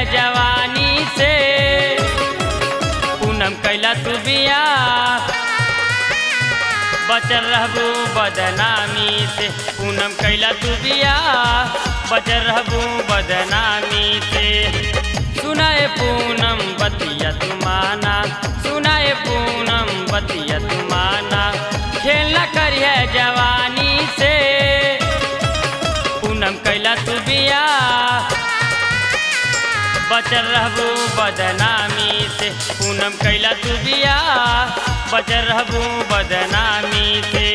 जवानी से पूनम कैला तू बिया बचल रहबू बदनामी से पूनम कैला तू बिया बचल रहबू बदनामी से सुनाए पूनम बतिया तुमाना सुनाए पूनम बतिया तुमाना खेलना करिए जवानी से पूनम कैला तू बिया बचल रहबू बदनामी से पूनम कैला तू बिया बचल रहबू बदनामी से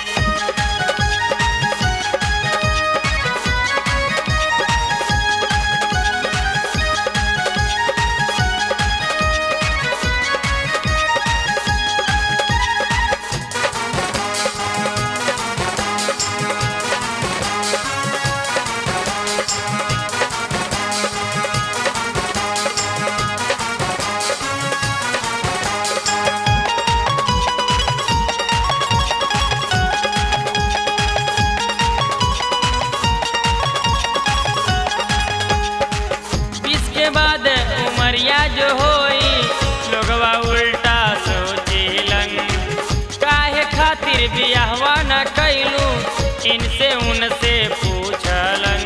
बीस के बाद उमरिया जो होई लोगवा उल्टा सोचेलन काहे खातिर बियाहवा न कैलू इनसे उनसे पूछलन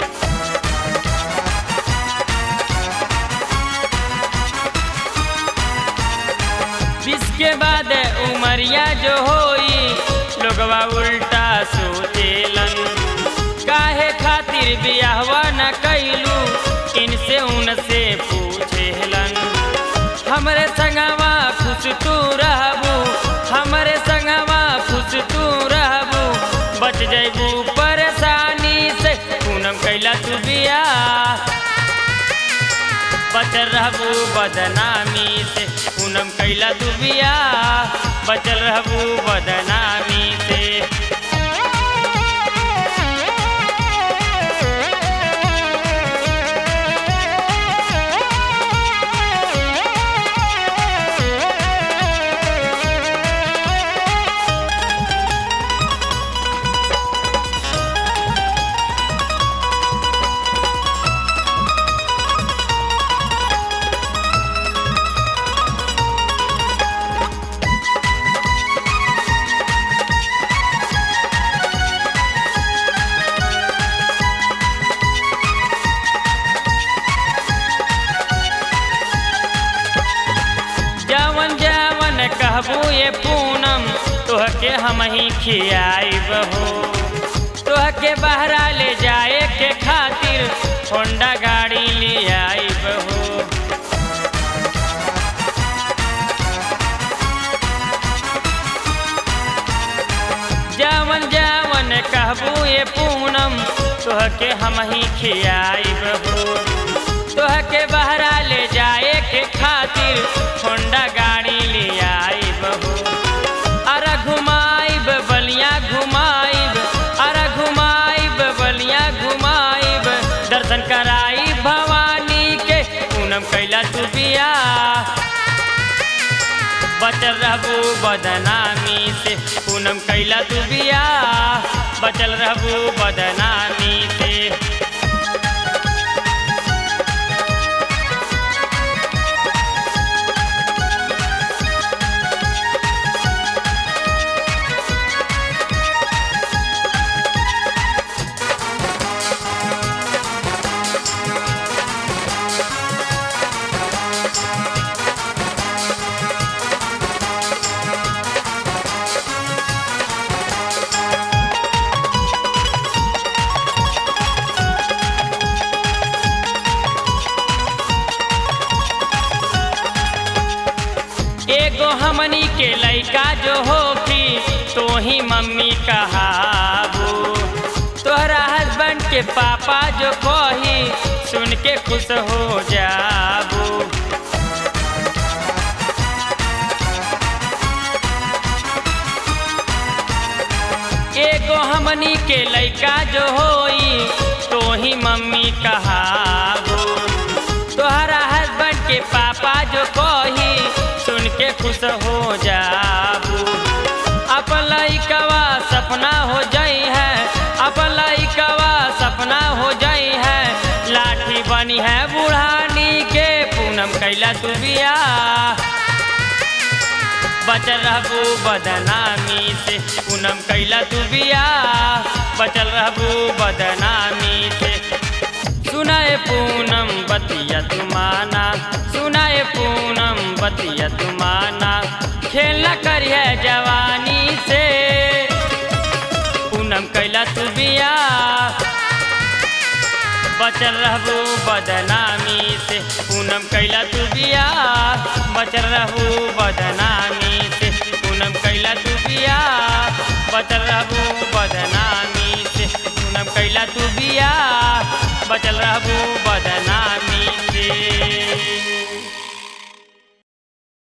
बीस के बाद उमरिया जो होई लोगवा उल्टा सोचेलन काहे खातिर बियाहवा न कैलू इनसे उनसे पूछेलन हमरे संगवा खुश तू रहबू हमरे संगवा खुश तू रहबू बच जैबू परेशानी से पूनम कैला तू बिया बचल रहबू बदनामी से पूनम कैला तू बिया बचल रहबू बदनामी से जवन जवन कहबू ये पूनम तोहके हम ही खियाइब हो तोहके बहरा ले जाए के खातिर होंडा गाड़ी ले आइब हो जवन जवन कहबू ये पूनम तोहके हम ही खियाइब हो तोहके बहरा ले जाए के खातिर होंडा गाड़ी ले आइब हो अरे घुमाइब बलिया घुमाइब अरे घुमाइब बलिया घुमाइब दर्शन कराई भवानी के पूनम कैला तू बिया बचल रहबू बदनामी से पूनम कैला तू बिया बचल रहबू बदनामी से एगो हमनी के लइका जो होखी तो ही मम्मी कहाबू तोहरा हस्बैंड के पापा जो कही सुन के खुश हो जाबू एगो हमनी के लइका जो होई तो ही मम्मी कहाबू तोहरा हस्बैंड के पापा जो कही सुन के खुश हो जाबू अपन लइकवा सपना हो जाई है अपन लइकवा सपना हो जाई है लाठी बनी है बुढ़ानी कैला तू बिया बचल रहबू बदनामी से पूनम कैला तू बिया बचल रहबू बदनामी से सुनाए पूनम बतिया तुमाना सुनाए पूनम बतिया तुमाना खेल न करिए जवानी से पूनम कैला तू बिया बचल रहबू बदनामी से पूनम कैला तू बिया बचल रहबू बदनामी से पूनम कैला तू बिया बचल रहबू बदनामी से पूनम कैला तू बिया बचल रहबू बदनामी